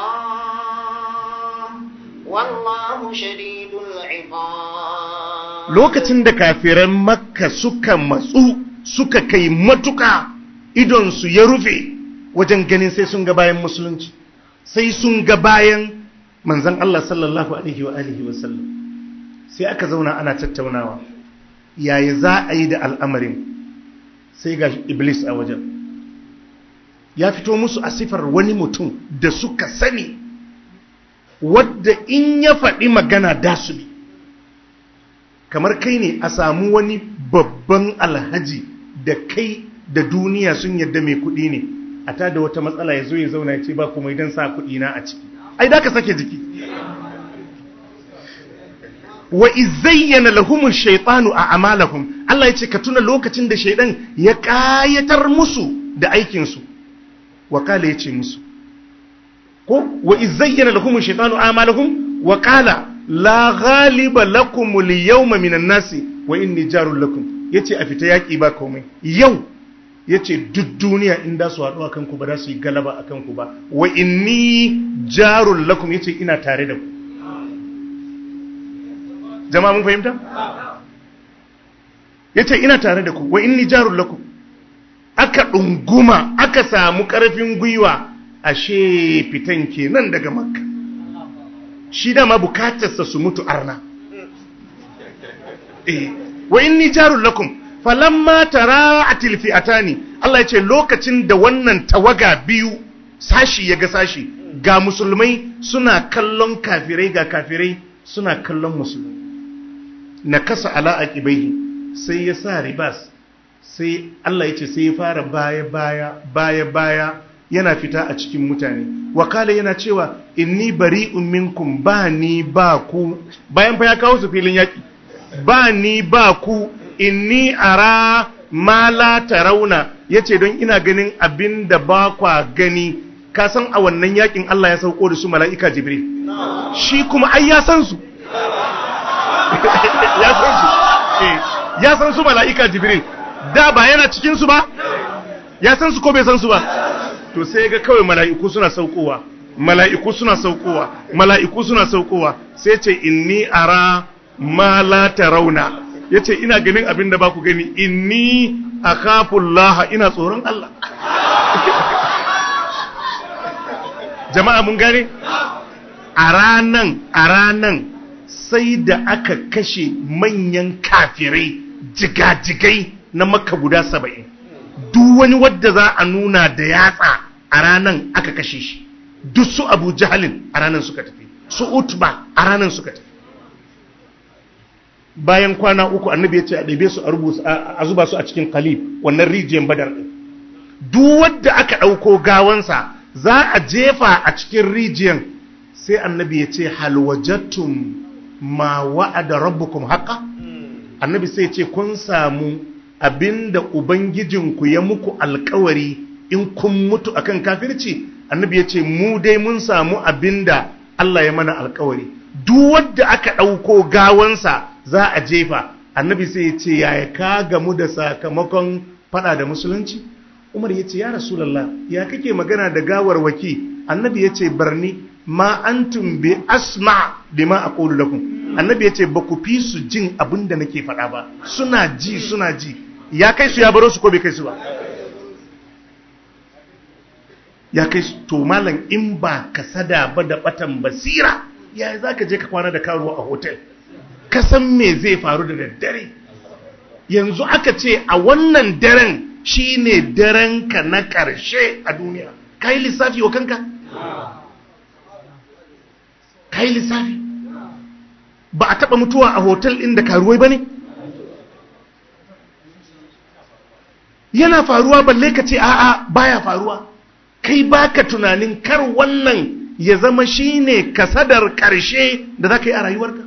الله والله شديد العقاب lokacin da kafiran makka suka matsu suka kai matuka idonsu ya rufe wajen ganin sai sun ga bayan musulunci sai sun ga bayan manzan Allah sallallahu alaihi wa alihi wa sallam sai aka zauna ana tattaunawa yaya za a yi da al'amarin sai ga iblis a wajen ya fito musu a sifar wani mutum da suka sani wadda in ya faɗi magana da su bi kamar kai ne a samu wani babban alhaji da kai da duniya sun yadda mai kuɗi ne a ta da wata matsala ya zo ya zauna ya ce ba kuma idan sa kuɗi na a ciki ai da ka sake jiki wa izayyana lahumun shaitanu a amalahum Allah ya ce ka tuna lokacin da shaidan ya kayatar musu da aikinsu wa kala ya ce musu ko wa izayyana lahumun shaitanu a amalahum wa kala la ghaliba lakum al-yawma minan nasi wa inni jarul lakum yace a fita yaki ba komai yau yace duk duniya in da su haɗu akan ku ba za su yi galaba akan ku ba wa inni jarul lakum yace ina tare da ku jama'a mun fahimta yace ina tare da ku wa inni jarul lakum aka dunguma aka samu karfin gwiwa ashe fitan kenan daga makka shi dama bukatarsa su mutu arna eh wa inni jarul lakum falamma tara'atil fi'atani Allah yace lokacin da wannan tawaga biyu sashi ya ga sashi ga musulmai suna kallon kafirai ga kafirai suna kallon musulmai na kasa ala aqibaihi sai ya sa ribas sai Allah yace sai ya fara baya baya baya baya yana fita a cikin mutane wakala yana cewa inni bari'un minkum ba ni ba ku bayan fa ya kawo su filin yaki ba ni ba ku inni ara ma la tarawna yace don ina ganin abin da ba kwa gani ka san a wannan yakin Allah ya sauko da su mala'ika jibril shi kuma ai ya san su ya san su eh ya san su mala'ika jibril da ba yana cikin su ba ya san su ko bai san su ba to sai ga kawai mala'iku suna saukowa mala'iku suna saukowa mala'iku suna saukowa sai ce inni ara ma la tarawna yace ina ganin abin da ba ku gani inni akhafullaha ina tsoron Allah jama'a mun gane a ranan a ranan sai da aka kashe manyan kafirai jigajigai na makka guda saba'in duk wani wadda za a nuna da yatsa a ranan aka kashe shi duk su abu jahalin a ranan suka tafi su utba a ranan suka tafi bayan kwana uku annabi ya ce a ɗabe su a rubuta a zuba su a cikin kalib wannan rijiyar badar ɗin duk wadda aka ɗauko gawansa za a jefa a cikin rijiyar sai annabi ya ce halwajattum ma wa'ada rabbukum haqa annabi sai ya ce kun samu abinda ubangijinku ya muku alkawari in kun mutu akan kafirci annabi ya ce mu dai mun samu abinda Allah ya mana alkawari duk wadda aka ɗauko gawansa za a jefa annabi sai ya ce yaya ka gamu da sakamakon fada da musulunci umar ya ce ya rasulallah ya kake magana da gawar waki annabi ya ce barni ma antum bi asma bima aqulu lakum annabi ya ce ba ku fi su jin abin da nake faɗa ba suna ji suna ji ya kai su ya baro su ko bai kai su ba ya kai su to malam in ba ka sada ba da batan basira ya za ka je ka kwana da karuwa a hotel ka san me zai faru da daddare yanzu aka ce a wannan daren shine daren ka na ƙarshe a duniya ka yi lissafi wa kanka ka yi lissafi ba a taɓa mutuwa a hotel ɗin da karuwai ba ne yana faruwa balle ka ce a'a baya faruwa kai baka tunanin kar wannan ya zama shine kasadar ƙarshe da za ka yi a rayuwarka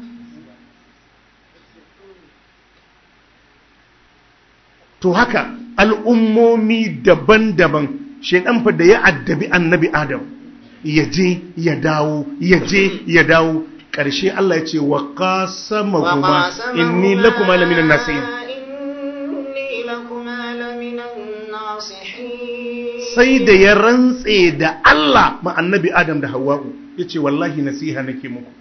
to haka al'ummomi daban-daban shaidan fa da ya addabi annabi adam ya je ya dawo ya je ya dawo ƙarshe Allah ya ce wa qasama kuma inni lakuma laminan nasihin sai da ya rantse da Allah ma annabi adam da hawa'u ya ce wallahi nasiha nake muku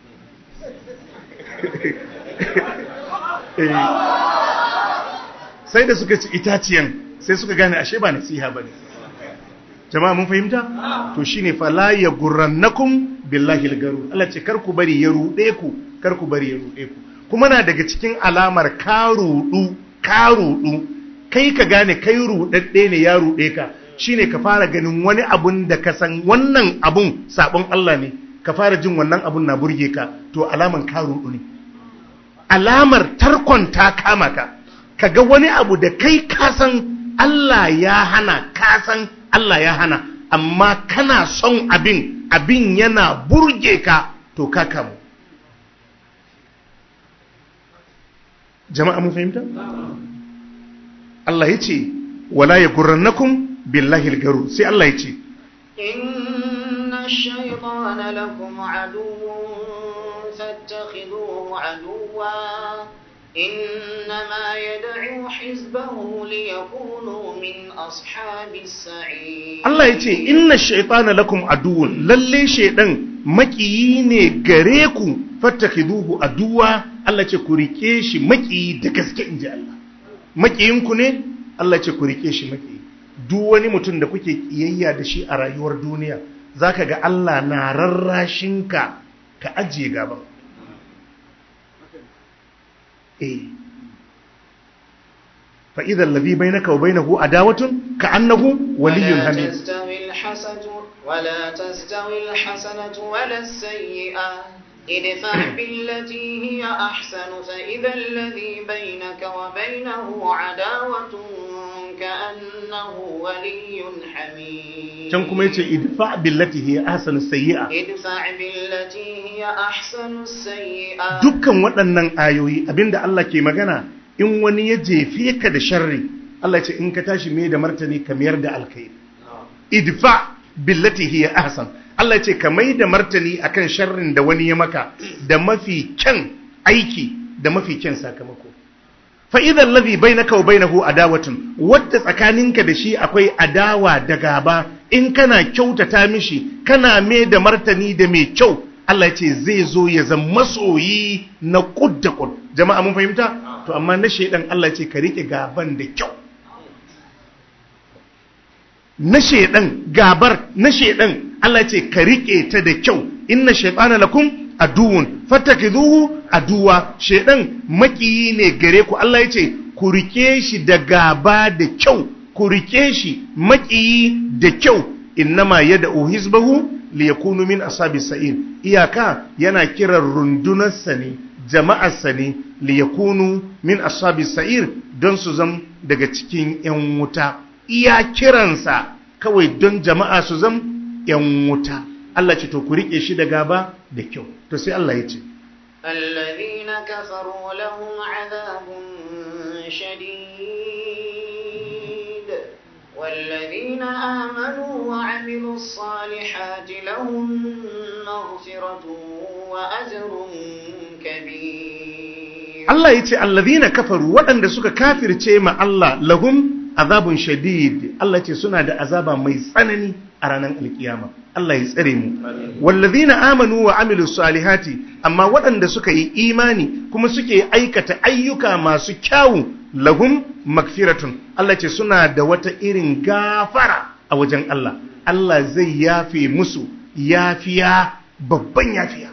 sai da suka ci itaciyan sai suka gane ashe ba nasiha ba ne jama'a mun fahimta to shine fala ya gurrannakum billahi algaru Allah ce kar ku bari ya rude ku kar ku bari ya rude ku kuma na daga cikin alamar ka rudu ka rudu kai ka gane kai rudadde ne ya rude ka shine ka fara ganin wani abun da ka san wannan abun sabon Allah ne ka fara jin wannan abun na burge ka to alaman ka rudu ne alamar tarkon ta kama ka kaga wani abu da kai kasan Allah ya hana kasan Allah ya hana amma kana son abin abin yana burge ka to ka kamu jama'a mun fahimta Allah ya ce wala ya gurrannakum billahi al-garu sai Allah ya ce inna ash-shaytana lakum aduwwun fattakhidhuhu aduwwa إنما يدعو حزبه ليكونوا من أصحاب السعير Allah ya ce inna shaitana lakum aduwwun lalle shaidan makiyi ne gare ku fattakhiduhu aduwa Allah ce ku rike shi makiyi da gaske inji Allah makiyin ku ne Allah ce ku rike shi makiyi duk wani mutum da kuke kiyayya da shi a rayuwar duniya zaka ga Allah na rarrashin ka ka ajiye gaban eh fa idza alladhi bainaka wa bainahu adawatun ka annahu waliyyun ولا hamid تستوي الحسنة ولا تستوي الحسنة ولا السيئة ادفع بالتي هي أحسن فإذا الذي بينك وبينه عداوة كأنه ولي حميم can kuma yace idfa billati hiya ahsanu sayyi'a ادفع بالتي هي أحسن السيئة dukkan waɗannan ayoyi abinda Allah ke magana in wani ya jefe ka da sharri Allah ya ce in ka tashi mai da martani ka mayar da alkhairi idfa billati hiya ahsan Allah ya ce ka mai da martani akan sharrin da wani ya maka da mafi kyan aiki da mafi kyan sakamako fa idan ladhi bainaka wa bainahu adawatun wadda tsakaninka da shi akwai adawa da gaba in kana kyautata mishi kana mai da martani da mai kyau Allah ya ce zai zo ya zama masoyi na kud da kud jama'a mun fahimta to amma na shedan Allah ya ce ka rike gaban da kyau na shedan gabar na shedan Allah ya ce ka rike ta da kyau inna shaytana lakum aduwwun fattakizuhu aduwa shedan makiyi ne gare ku Allah ya ce ku rike shi da gaba da kyau ku rike shi makiyi da kyau innama yad'u hizbahu liyakunu min ashabis sa'ir iyaka yana kiran rundunarsa ne jama'arsa ne liyakunu min ashabis sa'ir don su zam daga cikin yan wuta iya kiransa kawai don jama'a su zam yan wuta Allah ce to ku rike shi da gaba da kyau to sai Allah ya ce الذين كفروا لهم عذاب شديد والذين آمنوا وعملوا الصالحات لهم مغفرة وأجر كبير Allah ya ce allazina kafaru waɗanda suka kafirce ma Allah lahum azabun shadid Allah ya ce suna da azaba mai tsanani a ranar alkiyama Allah ya tsare mu wallazina amanu wa amilu salihati amma waɗanda suka yi imani kuma suke aikata ayyuka masu kyawu lahum magfiratun Allah ce suna da wata irin gafara a wajen Allah Allah zai yafe musu yafiya babban yafiya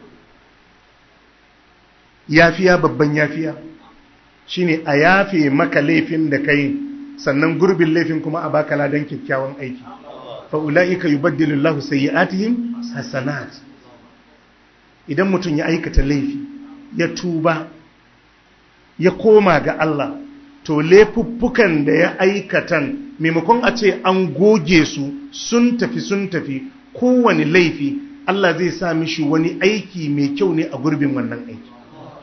yafiya babban yafiya shine a yafe maka laifin da kai sannan gurbin laifin kuma a baka ladan kyakkyawan aiki fa ulaika yubaddilu Allahu sayyi'atihim hasanat idan mutum ya aikata laifi ya tuba ya koma ga Allah to laifuffukan da ya aikatan maimakon a ce an goge su sun tafi sun tafi kowane laifi Allah zai sa mishi wani aiki mai kyau ne a gurbin wannan aiki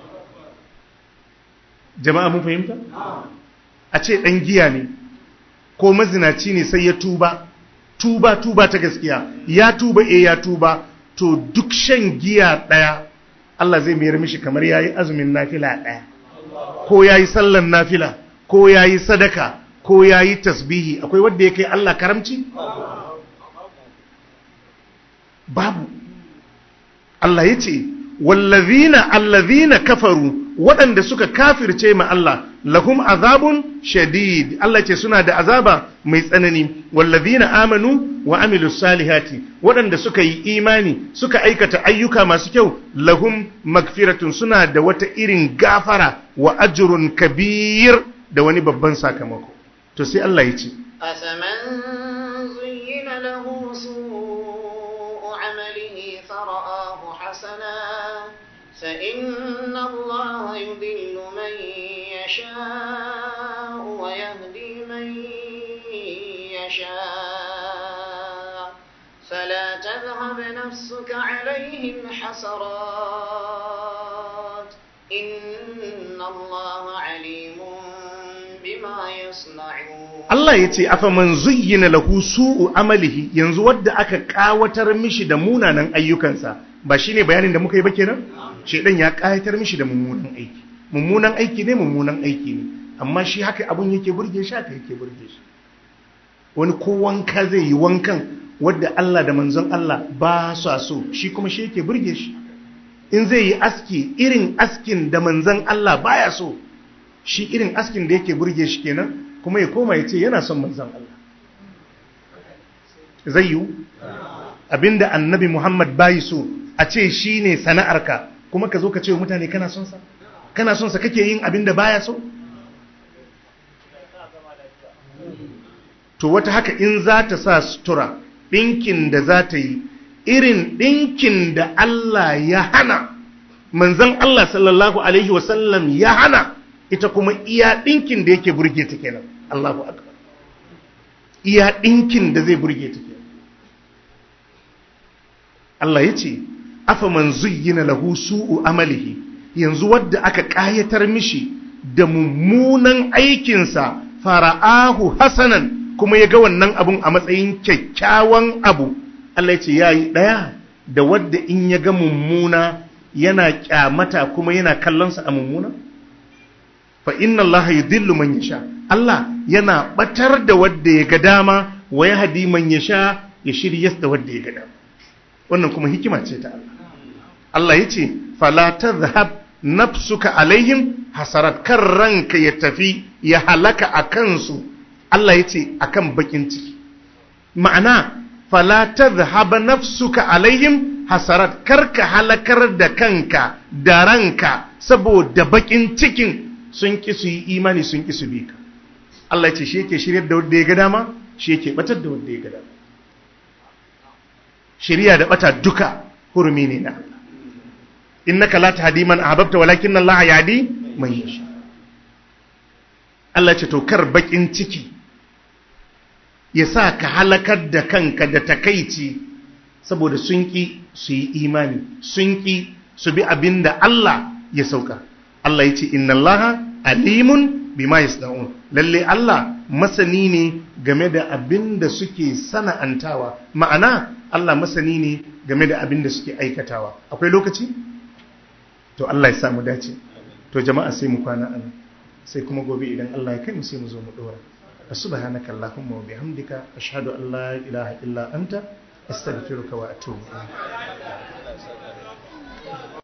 jama'a mun fahimta a ce ɗan giya ne ko mazinaci ne sai ya tuba tuba tuba ta gaskiya ya tuba e ya tuba to duk shan giya ɗaya Allah zai mayar mishi kamar ya yi azumin nafila ɗaya ko ya yi sallan nafila ko ya yi sadaka ko ya yi tasbihi akwai wadda ya kai Allah karamci? babu Allah ya ce wallazina allazina kafaru waɗanda suka kafirce ma Allah lahum azabun shadid Allah ce suna da azaba mai tsanani wallazina amanu wa amilus salihati waɗanda suka yi imani suka aikata ayyuka masu kyau lahum magfiratun suna da wata irin gafara wa ajrun kabir da wani babban sakamako to sai Allah ya ce أفمن زين له سوء عمله فرآه حسنا فإن الله يضل من يشاء ويهدي من يشاء فلا تذهب نفسك عليهم حسرات إن الله عليم بما يصنعون Allah ya ce afa man zuyyina lahu su'u amalihi yanzu wadda aka kawatar mishi da munanan ayyukansa ba shine bayanin da muka yi ba kenan shedan ya kayatar mishi da mummunan aiki mummunan aiki ne mummunan aiki ne amma shi haka abun yake burge shi haka yake burge shi wani ko wanka zai yi wankan wadda Allah da manzon Allah ba su so shi kuma shi yake burge shi in zai yi aski irin askin da manzon Allah baya so shi irin askin da yake burge shi kenan kuma ya koma ya ce yana son manzan Allah zai yiwu abinda annabi Muhammad bayi so a ce shi ne sana'arka kuma ka zo ka ce wa mutane kana son sa kana son sa kake yin abin da baya so to wata haka in za ta sa sutura ɗinkin da za ta yi irin ɗinkin da Allah ya hana manzan Allah sallallahu Alaihi wasallam ya hana ita kuma iya ɗinkin da yake burge ta kenan Allahu akbar iya ɗinkin da zai burge ta kenan Allah ya ce afa man zuyyina lahu su'u amalihi yanzu wadda aka ƙayatar mishi da mummunan aikinsa fara'ahu hasanan kuma ya ga wannan abun a matsayin kyakkyawan abu Allah ya ce ya yi ɗaya da wadda in ya ga mummuna yana kyamata kuma yana kallonsa a mummuna fa inna Allah yudillu man yasha Allah yana batar da wadda ya ga dama wa yahdi man yasha ya shiryas da wadda ya ga dama wannan kuma hikima ce ta Allah Allah yace fala tadhhab nafsuka alaihim hasarat kan ranka ya tafi ya halaka a kansu Allah yace akan bakin ciki ma'ana fala tadhhab nafsuka alaihim hasarat karka halakar da kanka da ranka saboda bakin cikin sun ki su yi imani sun ki su bi ka Allah ce shi yake shiryar da wanda ya ga dama shi yake batar da wanda ya ga dama shiriya da bata duka hurumi ne na Allah innaka la tahdi man ahbabta walakin Allah yahdi man yasha Allah ce to kar bakin ciki ya sa ka halakar da kanka da takaici saboda sun ki su yi imani sun ki su bi abinda Allah ya sauka Allah ya ce inna Allah alimun bima yasna'un lalle Allah masani ne game da abin da suke sana'antawa ma'ana Allah masani ne game da abin da suke aikatawa akwai lokaci to Allah ya samu dace to jama'a sai mu kwana an sai kuma gobe idan Allah ya kai mu sai mu zo mu dora subhanaka allahumma wa bihamdika ashhadu an la ilaha illa anta astaghfiruka wa atubu ilayk